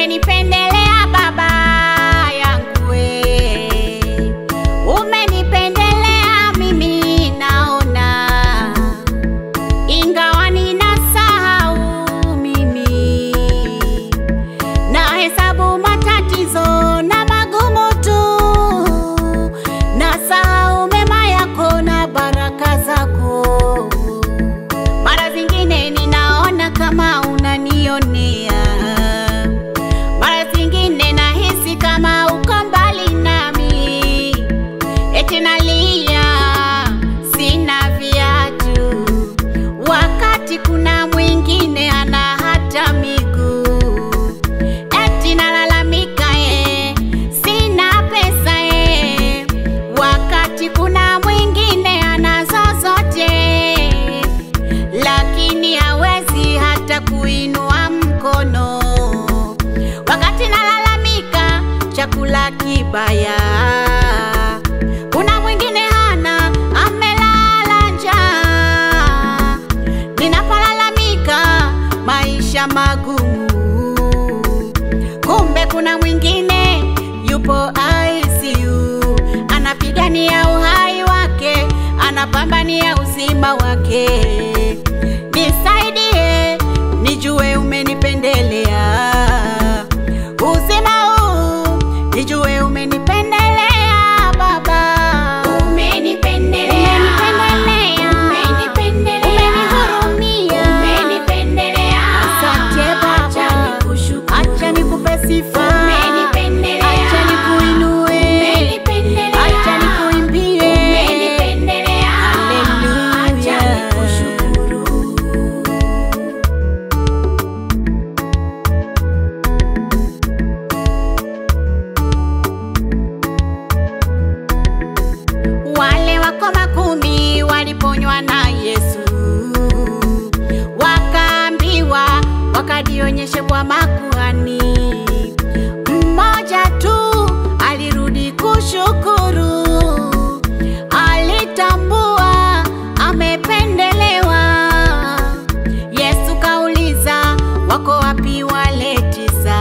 umenipendelea Baba yangu we, umenipendelea mimi naona, ingawa ninasahau mimi na hesabu matatizo na magumu tu, na sahau mema yako na baraka zako. Mara zingine ninaona kama unanionea, mara zingine nahisi kama uko mbali nami, eti nalia sina viatu, wakati kuna mwingine ana hata miguu eti nalalamika eh, sina pesa eh, wakati kuna mwingine anazo zote, lakini hawezi hata kuinua mkono. Wakati nalalamika chakula kibaya, kuna mwingine hana, amelala njaa. Ninapolalamika maisha magumu, kumbe kuna mwingine yupo ICU, anapigania uhai wake, anapambania uzima wake. Nisaidie nijue umenipendelea uzima huu, nijue umenipendelea Baba, Umenipendelea, umenipendelea, umenihurumia, umenipendelea. Asante Baba, Acha nikushukuru. acha nikupe sifa, Umenipendelea, acha nikuinue, umenipendelea, acha nikuimbie, umenipendelea, Haleluya. acha nikushukuru. Wale wako makumi waliponywa na Yesu, wakaambiwa wakajionyeshe kwa makuhani. Mmoja tu alirudi kushukuru, alitambua amependelewa. Yesu kauliza, wako wapi wale tisa?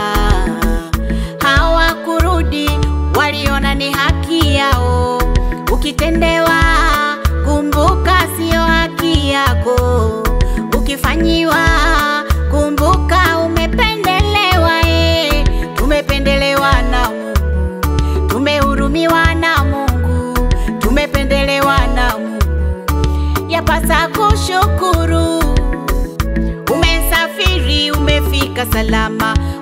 Hawakurudi, waliona ni haki yao. Ukitendewa, kumbuka sio haki yako. Ukifanyiwa, kumbuka umependelewa. E, tumependelewa na Mungu, tumehurumiwa na Mungu, tumependelewa na Mungu, yapasa kushukuru. Umesafiri, umefika salama,